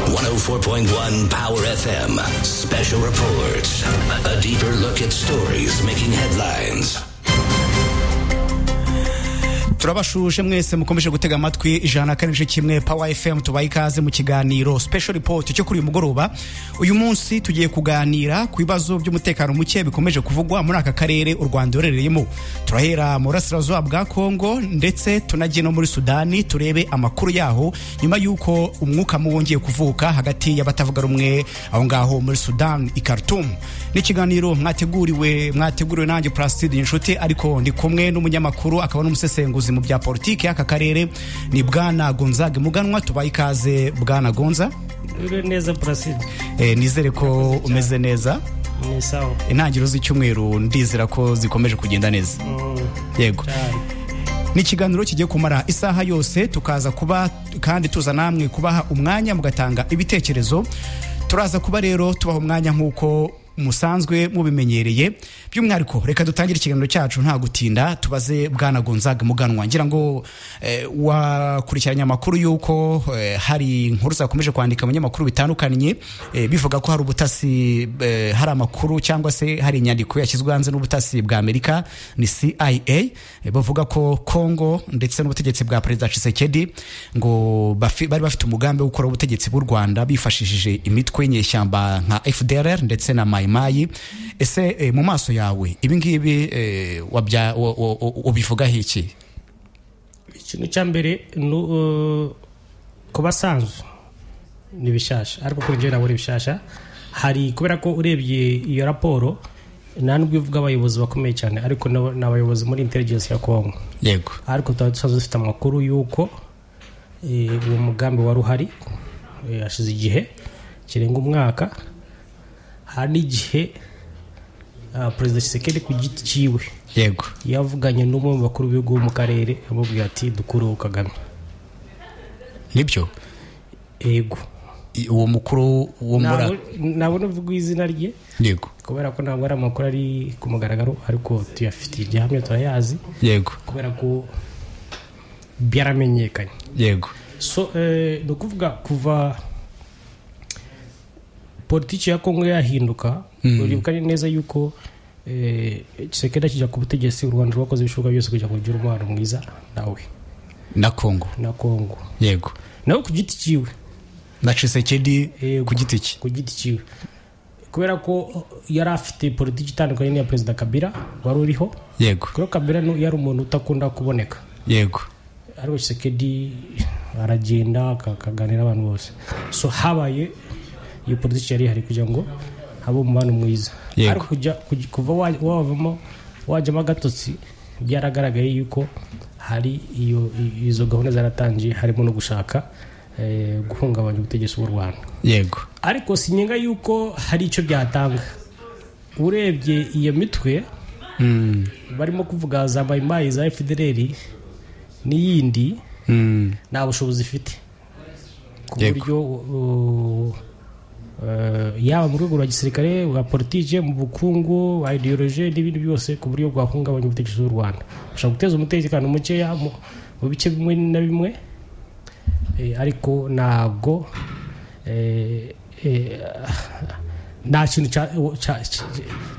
104.1 Power FM. Special reports. A deeper look at stories making headlines. turabashuje mwese mukomeje gutega amatwi ijana na kane n'igice kimwe power fm tubaye ikaze mu kiganiro special report cyo kuri uyu mugoroba uyu munsi tugiye kuganira ku bibazo by'umutekano muke bikomeje kuvugwa muri aka karere u rwanda rurereyemo turahera mu burasirazuba bwa kongo ndetse tunajye no muri sudani turebe amakuru yaho nyuma y'uko umwuka mubi wongeye kuvuka hagati y'abatavuga rumwe aho ngaho muri sudani i Khartoum n'ikiganiro mwateguriwe mwateguriwe nanjye purasitide inshuti ariko ndi kumwe n'umunyamakuru akaba n'umusesenguzi ubuyobozi mu bya politiki y'aka karere ni bwana gonzaga muganwa tubaye ikaze bwana gonza Uriwe neza Placide Eh, nizere ko umeze neza ni sawa intangiriro z'icyumweru ndizera ko zikomeje kugenda neza yego cyane ni ikiganiro kigiye kumara isaha yose tukaza kuba kandi tuza namwe kubaha umwanya mugatanga ibitekerezo turaza kuba rero tubaha umwanya nk'uko musanzwe mubimenyereye by'umwihariko reka dutangire ikiganiro cyacu nta gutinda tubaze bwana gonzaga muganwa ngira ngo eh, wakurikiranye amakuru y'uko eh, hari inkuru zakomeje kwandika mu binyamakuru bitandukanye eh, bivuga ko hari ubutasi eh, hari amakuru cyangwa se hari inyandiko yashyizwe hanze n'ubutasi bwa amerika ni cia eh, bavuga ko congo ndetse n'ubutegetsi bwa perezida Tshisekedi ngo bafi, bari bafite umugambi wo gukora ubutegetsi bw'u rwanda bifashishije imitwe y'inyeshyamba nka fdrr ndetse na mayimayi ese eh, mu maso yawe ibi ngibi eh, wabya- wa- wa- wa- ubivugaho iki ikintu cya mbere ni uh, ku basanzwe ni bishasha ariko kuri njyewe nabona ibishasha hari kubera ko urebye iyo raporo nta nubwo ivuga abayobozi bakomeye cyane ariko n'aba- ni abayobozi muri intelligence ya congo yego ariko tuba dusanzwe dufite amakuru y'uko eh, uwo mugambi wari uhari eh, hashize igihe kirenga umwaka hari n'igihe ah, perezida kisekedi ku giti cyiwe yego yavuganye n'umwe mu bakuru b'ibihugu bo mu karere amubwira ati dukureho kagame nibyo yego I- uwo mukuru wo muri Ntabwo- ntabwo navuga izina rye yego kubera ko ntabwo ari amakuru ari ku mugaragaro ariko tuyafitiye igihamya turayazi yego kubera ko byaramenyekanye yego so eh, ni ukuvuga kuva politiki ya kongo yahinduka uribuka neza yuko eh, kisekedi akijya ku butegetsi u rwanda rwakoze ibishoboka byose kugira ngo rugire umubano mwiza nawe na kongo na kongo yego nawe ku giti cyiwe na Tshisekedi Yego. ku giti cye ku giti cyiwe kubera ko yari afite politiki itandukanye n'iya perezida kabira wari uriho yego kubera ko kabira nu- yari umuntu utakunda kuboneka yego ariko kisekedi aragenda aka- akaganira abantu bose so habaye iyo politiki yari ihari kugira ngo habe umubano mwiza Yego. ariko kujya kuj- kuva wa- wavamo wajyamo agatotsi byaragaragaye yuko hari iyo i- izo gahunda zaratangiye harimo no gushaka eh, guhungabanya ubutegetsi bw'u rwanda yego ariko sinyenga yuko hari icyo byatanga urebye iyo mitwe Mm, barimo kuvuga za mayimayi za fdr n'iyindi mm, nta bushobozi ifite ku Yego. buryo uh, uh, yaba mu rwego rwa gisirikare bwa politiki mu bukungu bwa ideoloje n'ibindi byose ku buryo bwahungabanya ubutegetsi bw'u rwanda ushobora guteza umutekano mukeya mu mu bice bimwe na bimwe eh, ariko ntabwo eh, eh, nta kintu cya- cya- cya-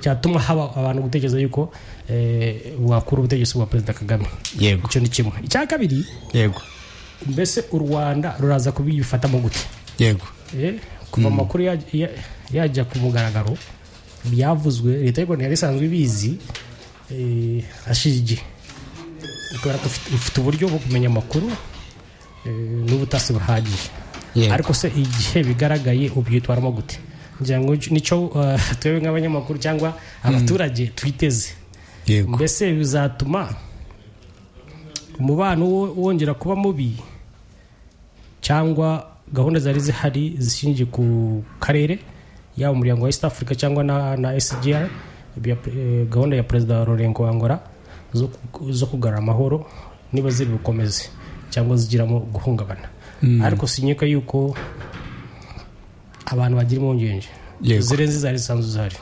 cyatuma haba abantu gutekereza yuko eh, wakura ubutegetsi bwa perezida kagame yego icyo ni kimwe icya kabiri yego mbese u rwanda ruraza kubifatamo gute yego Eh, kuva amakuru ya- ya- yajya ku mugaragaro byavuzwe leta y'u rwanda yari isanzwe ibizi eh, hashize igihe kubera ko ifite- ifite uburyo bwo kumenya amakuru eh, n'ubutasi buhagije Yego. ariko se igihe bigaragaye ubyitwaramo gute ngira ngo nicyo eh, twebwe nk'abanyamakuru cyangwa abaturage twiteze yego mbese bizatuma umubano wo- wongera kuba mubi cyangwa gahunda zari zihari zishingiye ku karere yaba umuryango wa east africa cyangwa na, na sgr bya- eh, gahunda ya perezida lorengo wangora zo, ku- zo kugarura amahoro niba ziri bukomeze cyangwa zigiramo guhungabana ariko sinyeka yuko abantu bagira impungenge Yego. zirenze izari zisanzwe zihari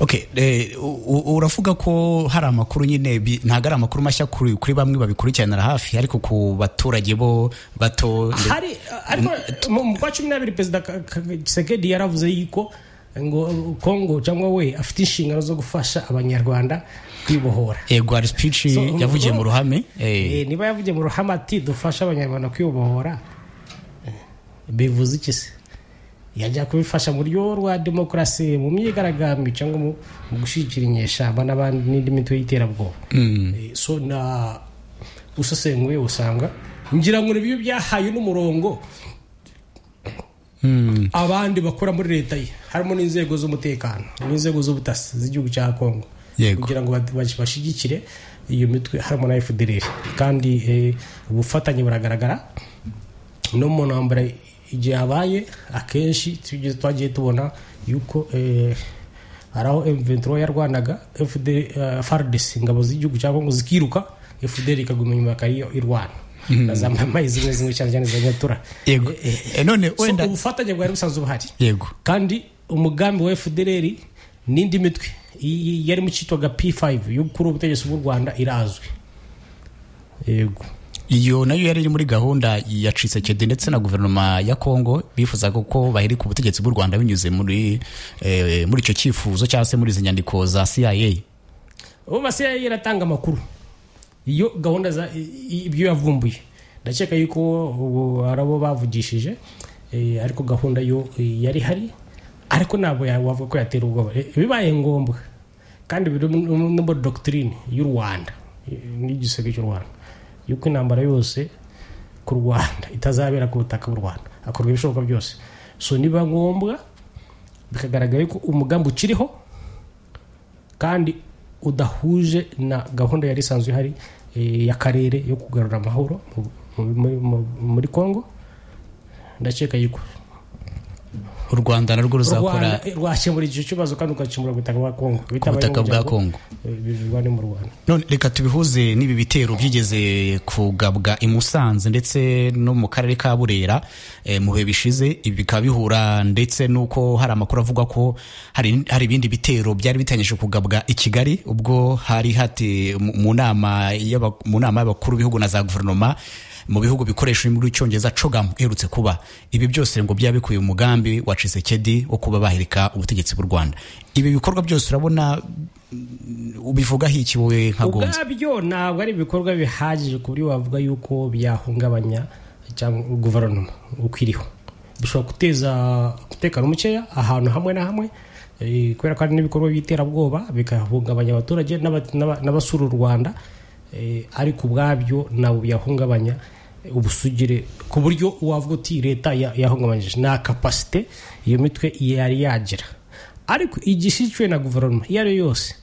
okay eh, u- u- uravuga ko hari amakuru nyine bi- ntabwo ari amakuru mashya kuri kuri bamwe babikurikiranira hafi ariko ku baturage bo bato nde- hari ariko mu mu kwa cumi n'abiri perezida Ka- Ka- Tshisekedi yaravuze yuko ngo kongo cyangwa we afite inshingano zo gufasha abanyarwanda kwibohora yego hari speech So, yavugiye mu ubu- ruhame eh, Eh, niba yavugiye mu ruhame ati dufashe abanyarwanda kwibohora eh, bivuze iki se yajya kubifasha mu ryo rwa demokarasi mu myigaragambyo cyangwa mu mu gushyigikira inyeshyamba n'abandi n'indi mitwe y'iterabwoba Eh, so na usesenguye usanga ngira ngo ni bibi byahaye n'umurongo abandi bakora muri leta ye harimo n'inzego z'umutekano n'inzego z'ubutasi z'igihugu cya kongo Yego. kugira ngo bad- bas- bashyigikire iyo mitwe harimo na fdr kandi eh, ubufatanye buragaragara no mu ntambara igihe habaye akenshi tujye- twagiye tubona yuko eh, hari aho m23 yarwanaga FD- eh, FARDC ingabo z'igihugu cya kongo zikiruka fdr ikaguma inyuma ikariyo irwana na za mamayi zimwe zimwe cyane cyane za nyatura yego Eh, eh, Eh, none So, wenda ubufatanye bwari busanzwe buhari yego kandi umugambi wa fdr n'indi mitwe i- i- yari mu cyitwaga p5 yo gukura ubutegetsi bw'u rwanda irazwi yego iyo nayo yari iri muri gahunda ya Tshisekedi ndetse na guverinoma ya Kongo bifuzaga ko baherika ubutegetsi bw'u Rwanda binyuze muri eh, muri icyo cyifuzo cyangwa se muri izi nyandiko za CIA ubu basi yari yaratanga amakuru iyo gahunda za i- i- ibyo yavumbuye ndakeka yuko ubu hari abo bavugishije eh, ariko gahunda yo eh, yari hari ariko ntabwo ya- wavuga ko yatera ubwoba Eh, bibaye ngombwa kandi biri mu- no muri dogitirine y'u rwanda eh, n'igiseke cy'u rwanda yuko intambara yose ku rwanda itazabera ku butaka bw'u rwanda hakorwa ibishoboka byose so niba ngombwa bikagaragara yuko umugambi ukiriho kandi udahuje na gahunda yari isanzwe ihari eh, y'akarere yo kugarura amahoro mu- mu- mu- muri congo ndakeka yuko u Rwanda narwo rwanda ruzakora eh, rwakemura icyo kibazo kandi ugakemura ubutaka bwa congo ku butaka bwa Kongo birirwa ni mu rwanda none reka tubihuze n'ibi bitero byigeze kugabwa i Musanze ndetse no mu karere ka Burera eh, mu bihe bishize ibi bikaba bihura ndetse n'uko hari amakuru avuga ko hari hari ibindi bitero byari bitanyije kugabwa i Kigali ubwo hari hati mu mu nama y'aba- mu nama y'abakuru b'ibihugu na za guverinoma mu bihugu bikoresha ururimi rw'icyongereza cogamu iherutse kuba ibi byose ngo byaba bikuye umugambi wa Tshisekedi wo kuba bahirika ubutegetsi bw'u Rwanda ibi bikorwa byose urabona ubivugaho iki wowe nka gonza ubwabyo ntabwo ari ibikorwa bihagije ku buryo wavuga yuko byahungabanya cyangwa guverinoma uko iriho bishobora guteza umutekano mukeya ahantu hamwe na hamwe eh, kubera ko hari n'ibikorwa by'iterabwoba bigahungabanya abaturage n'aba- n'aba- n'abasura u rwanda eh, ariko ubwabyo ntabwo byahungabanya ubusugire ku buryo wavuga uti leta ya- yahungabanyije nta kapasite iyo mitwe yari yagira ariko igishishwe na guverinoma iyo ari yo yose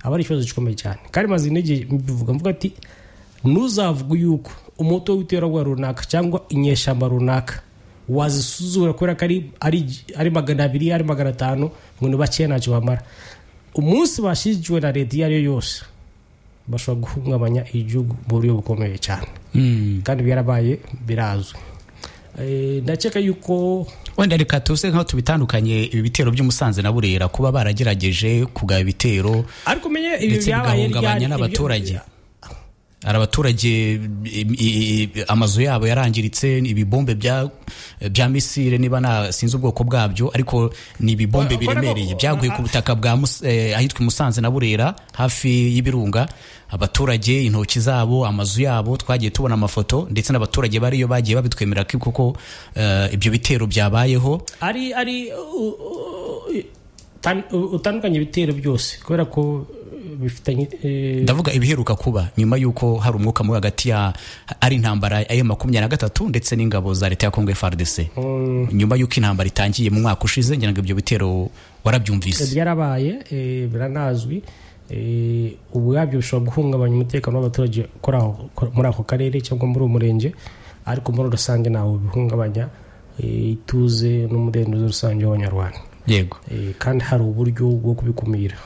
aba ari ikibazo gikomeye cyane kandi maze intege mbivuga mvuga ati ntuzavuge yuko umuto w'iterabwoba runaka cyangwa inyeshyamba runaka wazisuzura kubera ko ari- ari- ari magana abiri ari magana atanu ngo ni bakeya ntacyo bamara umunsi bashyigikiwe na leta iyo ari yo yose bashobora guhungabanya igihugu mu buryo bukomeye cyane kandi byarabaye birazwi Eh, ndakeka yuko wenda reka tuze nkaho tubitandukanye ibi bitero by'umusanze na burera kuba baragerageje kugaba ibitero ariko umenye ibi ndetse byabaye ryari bigahungabanya n'abaturage ibyo- hari abaturage i- i- i- amazu yabo yarangiritse ni ibibombe bya bya misile niba nta sinzi ubwoko bwabyo ariko ni ibibombe Wa- wa- biremereye wa- byaguye ku butaka bwa Mus- eh, ahitwa i musanze na burera hafi y'ibirunga abaturage intoki zabo amazu yabo twagiye tubona amafoto ndetse n'abaturage bariyo bagiye babitwemerera ko koko eh, ibyo bitero byabayeho ari ari u- u- tan- u- utandukanye ibitero byose kubera ko eh, bifitanye eh, ndavuga ibiheruka kuba nyuma y'uko hari umwuka muri hagati ya ari intambara ya makumyabiri na gatatu ndetse n'ingabo za leta ya kongo FARDC nyuma y'uko intambara itangiye mu mwaka ushize ngira ngo ibyo bitero warabyumvise byarabaye eh, biranazwi eh, ubwabyo bishobora guhungabanya umutekano w'abaturage kuri aho- muri ako karere cyangwa muri uwo murenge ariko muri rusange ntawo bihungabanya eh, ituze n'umudendezo rusange w'abanyarwanda yego Eh, kandi hari uburyo bwo kubikumira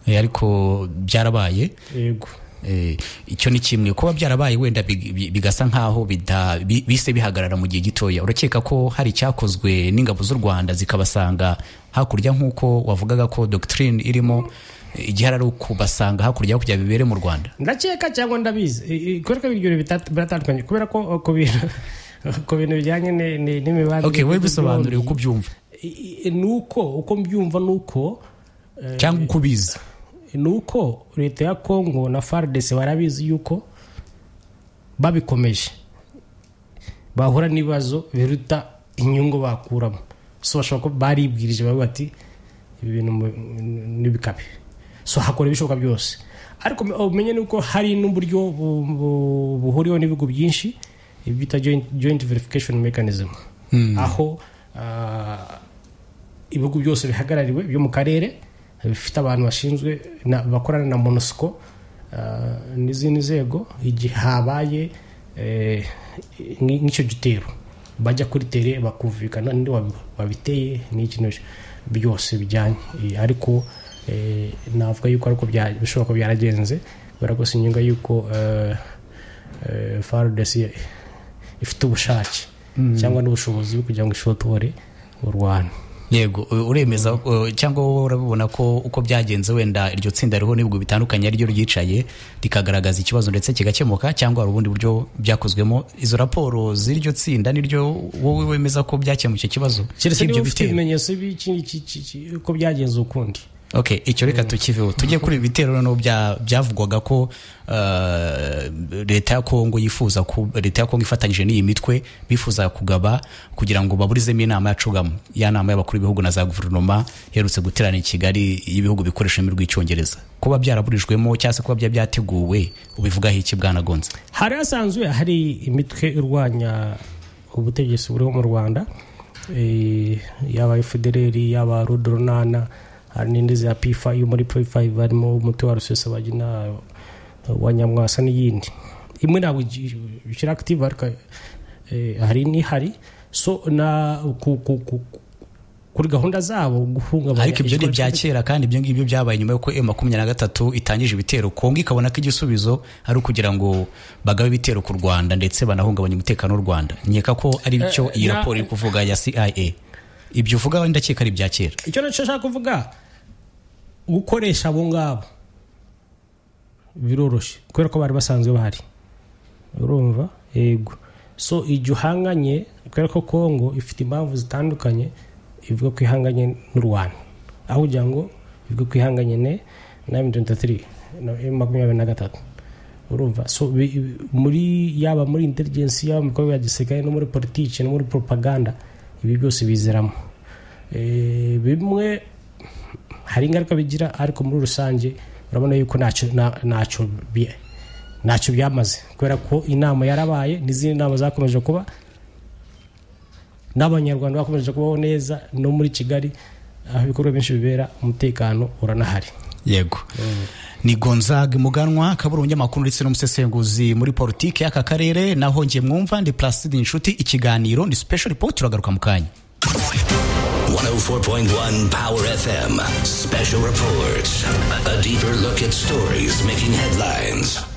Eh, ariko byarabaye yego Eh, icyo ni kimwe kuba byarabaye wenda big- bi- bigasa nk'aho bida- bi- bise bihagarara mu gihe gitoya urakeka ko hari icyakozwe n'ingabo z'u rwanda zikabasanga hakurya nk'uko wavugaga ko doctrine irimo eh, igihari ari ukubasanga hakurya hakurya bibere mu rwanda ndakeka cyangwa ndabizi I- i- kubera ko ibyo bintu bita- biratandukanye kubera ko uh, ku bintu ku bintu bijyanye ni- ni- n'imibanire okay wowe y'ibihugu bisobanuriye byombi, uko ubyumva i- i- ni uko uko mbyumva ni uko eh, cyangwa uko ubizi ni uko leta ya kongo na faridesi barabizi yuko babikomeje bahura n'ibibazo biruta inyungu bakuramo so bashobora kuba baribwirije bavuga bati ibi bintu mu- n'ibikabi so hakora ibishoboka byose ariko me- umenye nuko hari n'uburyo bu- bu- buhuriweho n'ibihugu byinshi ibi bita joint verification mechanism aho ah, ibihugu byose bihagarariwe byo mu karere bifite abantu bashinzwe na- bakorana na monusco ah, n'izindi nzego igihe habaye eh, nk- nk'icyo gitero bajya kuri tere bakumvikana ninde wabi- wabiteye n'iki n'iki byose bijyanye Eh, ariko eh, navuga yuko ariko bya- bishoboka ko byaragenze kubera ko sinyunga yuko eh, eh, FARDC ifite ubushake cyangwa n'ubushobozi bwo kugira ngo ishotore u rwanda yego u- uremeza uh, cyangwa wowe urabibona ko uko byagenze wenda iryo tsinda ririho n'ibihugu bitandukanye ariryo ryicaye rikagaragaza ikibazo ndetse kigakemuka cyangwa hari ubundi buryo byakozwemo izo raporo z'iryo tsinda niryo wowe wemeza ko byakemuye icyo kibazo keretse cy'ibyo niba ufite bitero? ibimenyetso by'iki iki- iki- iki- uko byagenze ukundi okay icyo reka tukiveho tujye kuri ibi bitero noneho bya- byavugwaga ko eh, leta ya kongo yifuza ku leta ya kongo ifatanyije n'iyi mitwe bifuza kugaba kugira ngo baburizemo inama ya cugamo ya nama y'abakuru b'ibihugu na za guverinoma iherutse guterana i kigali y'ibihugu bikoresha ururimi rw'icyongereza kuba byaraburijwemo cyangwa se kuba byari byateguwe ubivugaho iki bwanagonze hari hasanzwe hari imitwe irwanya ubutegetsi buriho mu rwanda eh, yaba federeri yaba rudronana hari n'indi za pifa yo muri pifa harimo umutwe wa rusesabagina wa nyamwasa n'iyindi imwe ntabwo ikiri akitive ariko eh, hari n'ihari so na ku, ku, ku, kuri gahunda zabo guhungabanya ariko ibyo ni ijwi ibya kera kandi ibyo ngibyo byabaye nyuma y'uko m makumyabiri na gatatu itangije ibitero kongo ikabona ko igisubizo ari ukugira ngo bagabe ibitero ku rwanda ndetse banahungabanye umutekano w'u rwanda nkeka ko ari cyo iyi na- raporo iri kuvuga ya cia ibyo uvuga ndakeka ari ibya kera icyo nacyo nshaka kuvuga gukoresha abo ngabo biroroshye kubera ko bari basanzwe bahari urumva yego so igihe uhanganye kubera ko kongo ifite impamvu zitandukanye ivuga ko ihanganye n'u rwanda aho kugira ngo ivuga ko ihanganye ne na M23 na makumyabiri na gatatu urumva so bi- bi- muri yaba muri intelligence yaba mu bikorwa bya gisirikare no muri politiki no muri propaganda ibi byose biziramo Eh, bimwe hari ingaruka bigira ariko muri rusange urabona yuko ntacyo nta- ntacyo bi- ntacyo byamaze kubera ko inama yarabaye n'izindi nama zakomeje kuba n'abanyarwanda bakomeje kubaho neza no muri kigali aho ibikorwa byinshi bibera umutekano uranahari yego ni gonzaga muganwa akaba ari umunyamakuru ndetse n'umusesenguzi muri politiki y'aka karere naho njye mwumva ndi plaside inshuti ikiganiro ni special report turagaruka mu kanya 104.1 Power FM. Special reports. A deeper look at stories making headlines.